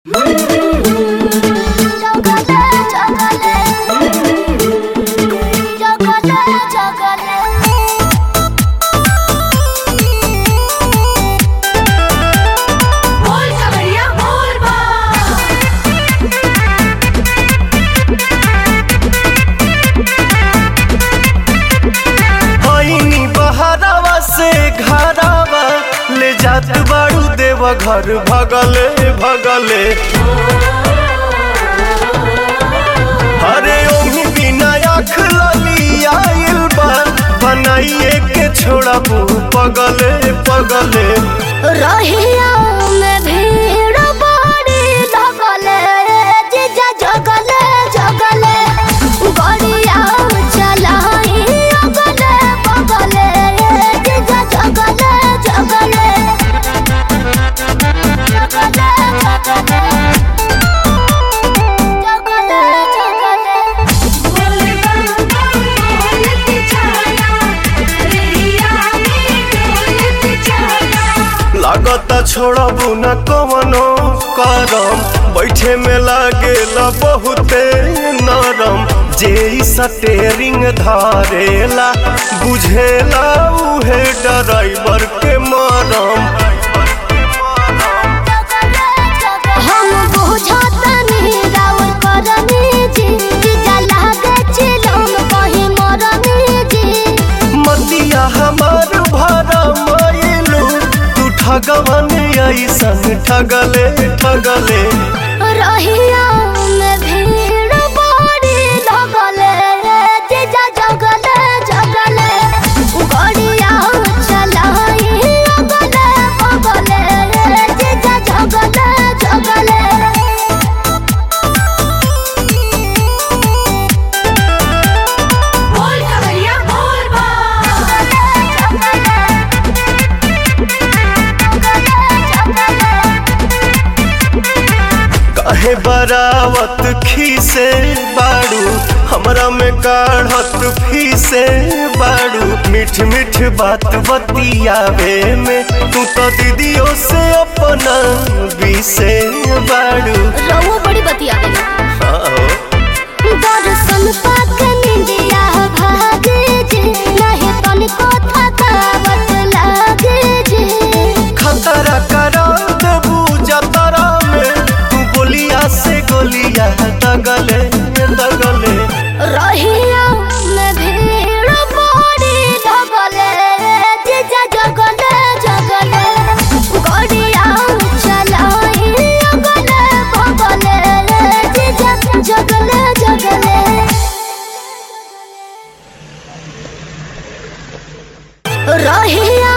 जात बाड़ू देव घर भगले भगले अरे ओही बिना आँख लली आइल बा बनाइए के छोड़ा पगले पगले रहिया में भीड़ बड़ी लगले जीजा जगले जगले गड़िया चलाई अगले बगले जीजा जगले जगले जगले जगले जगले बोले बम बोलत चला रेहिया में डोलत चला लागता छोड़बू न कवनो करम बैठे में लागेला बहुते नरम जे इ स्टेरिंग धारेला बुझेला उहे ड्राइवर के मरम हम बुझतनी राउर करनी जी जीजा लागे चिलम कहीं मरनी जी मतिया हमार भरा मायलू तू ठगवन ऐसन ठगले ठगले रहिया में भीड़ बड़ी लगले जीजा जगले जगले गड़िया चलाई अगले बगले जीजा जगले जगले बोल कवरिया बोल बम काहे बरावत खीसे बाड़ू हमरा में काढ़त फीसे बाड़ू मीठ मीठ बात बतियावे में तू तो दीदियों से अपना बीसे बाड़ू रहुआ बड़ी बतिया गई हाँ हो। दर्शन पाक निंदिया भागे जे नहीं तनिको थकावट लागे जे खतरा करा देबू जतरा में तू गोलिया से गोलिया दगले दगले रहिया में भीड़ बड़ी लगले जीजा जगले जगले गड़िया चलाई अगले बगले जीजा जगले जगले रहिया